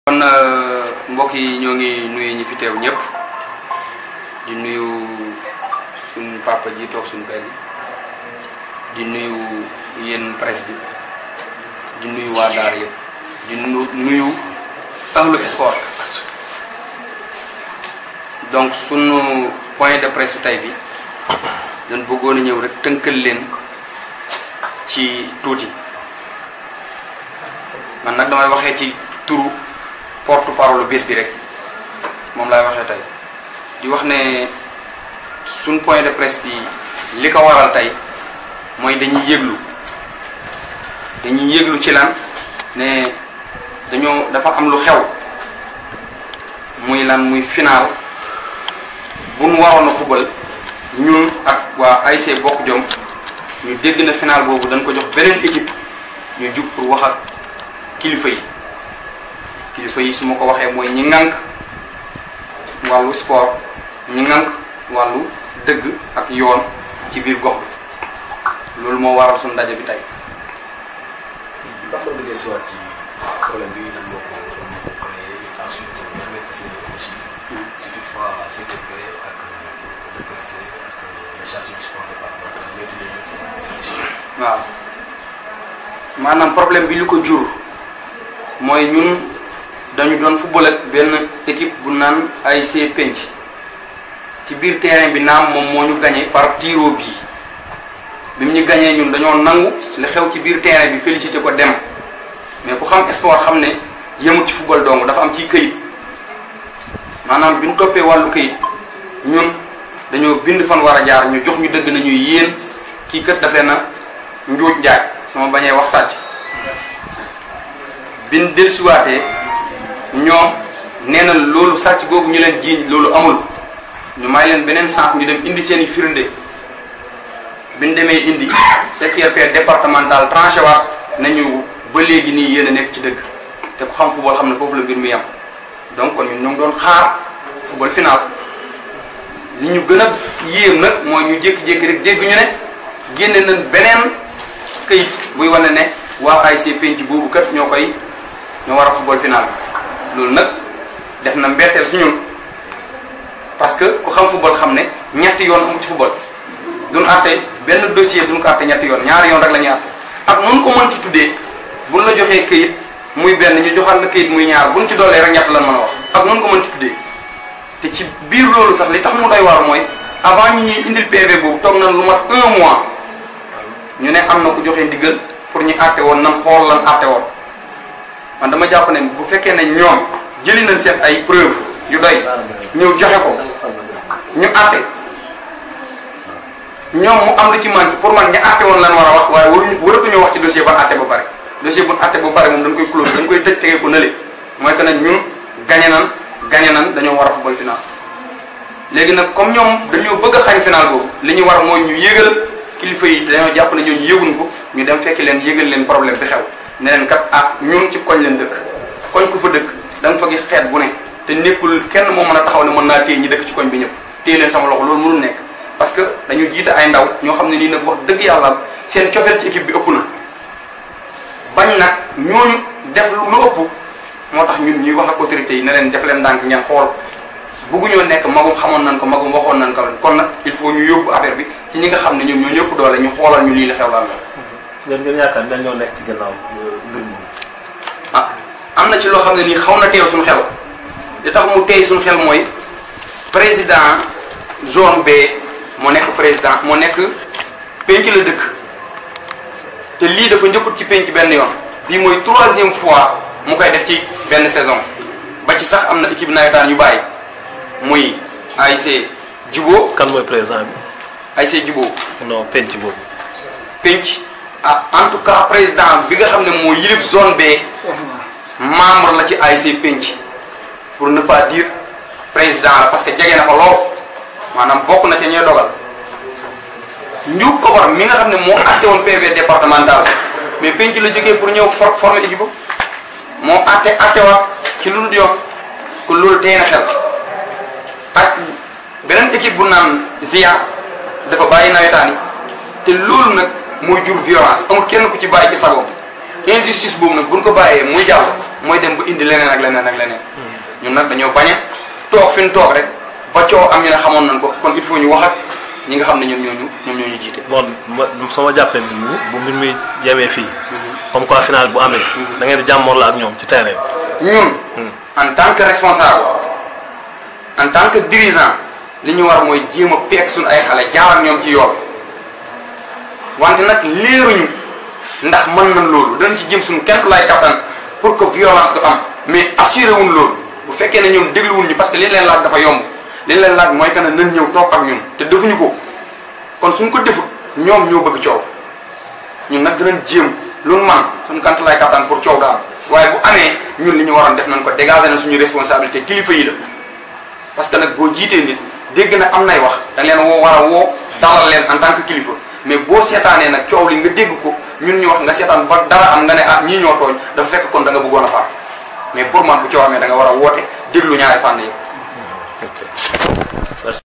kon mbokk yi ñoo ngi nuyu ñi fi teew ñëpp di nuyu suñ papa ji toog suñ père di nuyu yéen presse bi di nuyu waa Daara yëpp di nu nuyu ahlu sport donc sunu point de presse tey bi dañ bëggoon a ñëw rek tënkal leen ci tuuti man nag damay waxee ci turu porte parole bés bi rek moom laay waxee tey di wax ne suñ point de presse bi li ko waral tey mooy dañuy yëglu dañuy yëglu ci lan ne dañoo dafa am lu xew muy lan muy final bu nu waroon a fubal ñun ak waa ASC Bokk Jom ñu dégg na final boobu dañ ko jox beneen équipe ñu jug pour wax ak kilifa yi kilifa yi su ma ko waxee mooy ñi ŋànk wàllu sport ñi ŋànk wàllu dëgg ak yoon ci biir gox bi loolu moo waral suñu ndaje bi tey. ndax nga déggee si waat ci problème bi nan moo ko nan moo ko créé ensuite yan ngay fas yéene aussi si toutefois CTP ak le préfet ak le chargé du sport départemental ñetti leen seen seen décision. waaw maanaam problème bi li ko jur mooy ñun dañu doon football ak benn équipe bu naan ASC Penc ci biir terrain bi naam moom moo ñu gagné par tiro bii bi mu ñu gagné ñun dañoo nangu li xew ci biir terrain bi félicité ko dem mais ku xam sport xam ne yemut ci football dong dafa am ci këyit maanaam bi ñu toppee wàllu këyit ñun dañoo bind fan war a jaar ñu jox ñu dëgg nañu yéen kii kat daf leen a njuuj njaaj su ma bañee wax sàcc bin dellusiwaatee ñoom nee na loolu sàcc googu ñu leen jiiñ loolu amul ñu may leen beneen sens ñu dem indi seen i firnde biñ demee indi secrétaire départemental tranché waat nañu ba léegi nii yéen a nekk ci dëgg te ku xam football xam ne foofu la mbir mi yam donc kon ñun ñoo ngi doon xaar football final li ñu gën a yéem nag mooy ñu jékki-jékki rek dégg ñu ne génne nañ beneen këyit buy wane ne waa ASC penc boobu kat ñoo koy ñoo war a football final loolu nag def na mbetteel si ñun parce que ku xam football xam ne ñetti yoon amu ci football duñ àtte benn dossier duñ ko àtte ñetti yoon ñaari yoon rek la ñuy àtte ak noonu ko mën ci tuddee buñ la joxee këyit muy benn ñu joxal la këyit muy ñaar buñ ci doolee rek ñett lan mën a wax ak noonu ko mën ci tuddee te ci biir loolu sax li tax mu doy war mooy avant ñu ñuy indil PV boobu toog nañ lu mat un mois ñu ne am na ku joxe ndigal pour ñu àtte woon nam xool lan àtte woon man dama jàpp ne bu fekkee ne ñoom jëli nañ seen ay preuve yu doy ñëw joxe ko ñu àtte ñoom mu am lu ci manqué pour man ñu àtte woon lan war a wax waaye waruñu waratuñoo wax ci dossier ba àtte ba pare dossier bu àtte ba pare moom dañ koy close dañ koy tëj tegee ko nële mooy que nag ñun gañe nan gañe nan dañoo war a football final léegi nag comme ñoom dañoo bëgg a xañ final boobu li ñu war mooy ñu yégal kilifa yi dañoo jàpp ne ñooñu yëguñ ko ñu dem fekki leen yëgal leen problème bi xew ne leen kat ah ñun ci koñ leen dëkk koñ ku fa dëkk da nga fa gis xeet bu ne te nekkul kenn moo mën a taxaw ne mën naa téye ñi dëkk ci koñ bi ñëpp téye leen sama loxo loolu mënul nekk parce que dañu jiite ay ndaw ñoo xam ne nii nag wax dëgg yàlla seen cofeel ci équipe bi ëpp na bañ nag ñooñu def lu ëpp moo tax ñun ñuy wax ak autorités yi ne leen def leen ndànk ngeen xool bugguñoo nekk magum xamoon nañ ko magum waxoon nañ ko kon nag il faut ñu yóbbu affaire bi ci ñi nga xam ne ñoom ñoo ñëpp doole ñu xoolal ñu lii la xew lan la ngeen ngeen yaakaar dañ ñoo nekk ci gannaaw mbir mi. ah am na ci loo xam ne nii xaw na teew suñu xel li tax mu teey suñu xel mooy président zone B moo nekk président moo nekk penc la dëkk te lii dafa njëkkut ci penc benn yoon bii mooy troisième fois mu koy def ci benn saison ba ci sax am na équipe nawetaan yu bàyyi muy ASC Jubo kan mooy président bi. ASC Jubo non penc boobu. penc ah en tout cas président bi nga xam ne moo yilif zone B membre la ci ASC penc pour ne pas dire président la parce que jege na fa lool maanaam bokk na ca ñooy dogal nju kobar mi nga xam ne moo àtte woon PV départemental mais penc la jógee pour ñëw for former équipe moo àtte àttewaat ci lu dul yoon kon loolu tey na xel ak beneen équipe bu naan Zia dafa bàyyi nawetaan yi te loolu nag mooy jur violence amul kenn ku ci bàyyi ci sagoom injustice boobu nag buñ ko bàyyee muy jàll mooy dem ba indi leneen ak leneen ak leneen ñun nag dañoo bañ a toog fi ñu toog rek ba coow am ñu ne xamoon nañ ko kon il faut ñu wax ak ñi nga xam ne ñoom ñooñu ñoom ñoo ñu jiite. bon ma sama jàppee mbir mi bu mbir mi jemee fii comme quoi final bu amee da ngeen di jàmmoor la ak ñoom ci terrain ñun en tant que responsable en tant que dirigeant li ñu war mooy jéem a peeg suñu ay xale jaar ak ñoom ci yoon wante nag leeruñu ndax mën nañ loolu danañ ci jéem suñu kenn lay kattan pour que violence du am mais assuré wuñ loolu bu fekkee ne ñoom dégluwuñ ñu parce que li leen laaj dafa yomb li leen laaj mooy que ne nañ ñëw toog ak ñun te defuñu ko kon suñ ko defut ñoom ñoo bëgg coow ñun nag dinañ jéem lu nu man suñu kant lay kattan pour coow daal waaye bu amee ñun li ñu waroon def nañ ko dégager na suñu responsabilité kilifa yi la parce que nag boo jiitee nit dégg na am nay wax da leen woo war a woo dalal leen en tant que kilifa mais boo seetaanee nag coow li nga dégg ko ñun ñu wax nga seetaan ba dara am nga ne ah ñii ñoo tooñ dafa fekk kon da nga bëggoon a far mais pour man bu coow amee da nga war a woote déglu ñaari fànn yëpp